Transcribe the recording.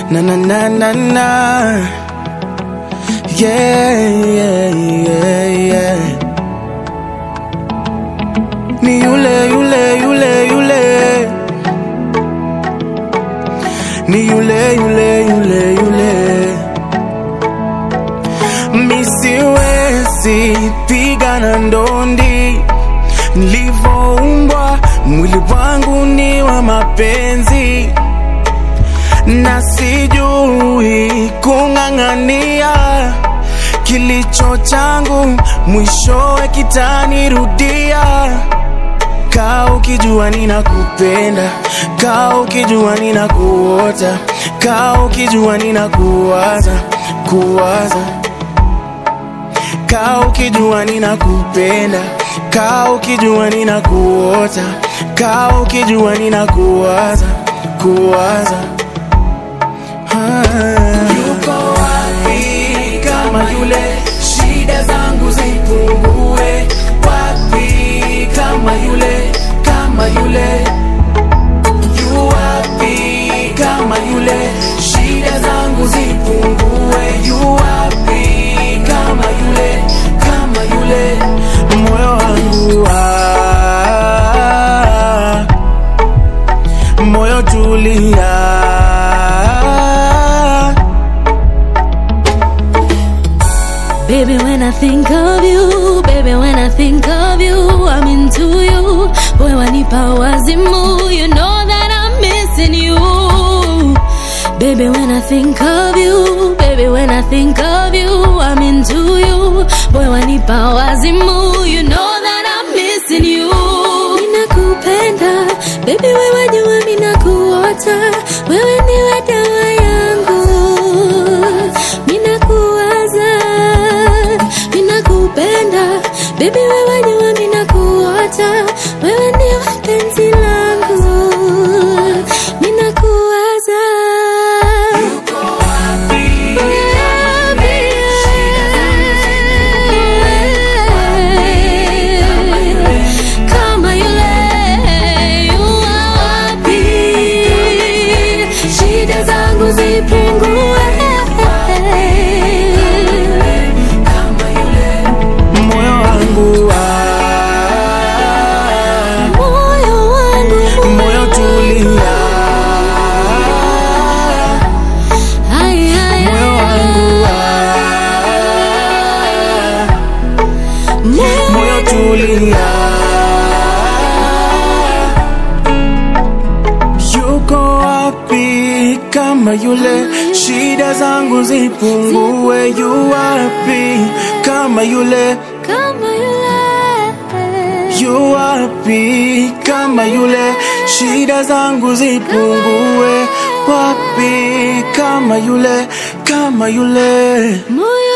na na na na na yeah, yeah, yeah, yeah. Ni yule yule yule yule ni yule yule yule yule misiwezi pigana ndondi nilivyoumbwa mwili wangu ni wa mapenzi na sijui kung'ang'ania kilicho changu mwishowe kitanirudia kaa ukijua ninakupenda kaa ukijua ninakuota kaa ukijua ninakuwaza kuwaza kaa ukijua ninakupenda kaa ukijua ninakuota kaa ukijua ninakuwaza kuwaza ah. Yuko wapi kama yule, shida zangu zipungue? Wapi kama yule, kama yule? Yu wapi kama yule, shida zangu zipungue? Yu wapi kama yule, kama yule? moyo wangu ah, moyo tulia Baby, when I think of you, baby, when I think of you, I'm into you. Boy, wanipa wazimu, you know that I'm missing you. Baby, when I think of you, baby, when I think of you, I'm into you. Boy, wanipa wazimu, you know that I'm missing you. Ninakupenda, baby, wewe jua minakuota, wewe ndiwe dawa yangu. Minakuwaza, minakupenda, baby, wewe jua minakuota, wewe ndiwe penzi langu. Minakuwaza. Kama yule, yu wapi? Shida zangu zipungue. moyo wangu ah, Moyo wangu, moyo tulia Ay, ay, ay, moyo wangu ah, moyo moyo tulia yuko wapi kama yule shida zangu zipungue yu wapi kama yule kama yule. yu wapi kama yule shida zangu zipungue wapi kama yule kama yule Moyo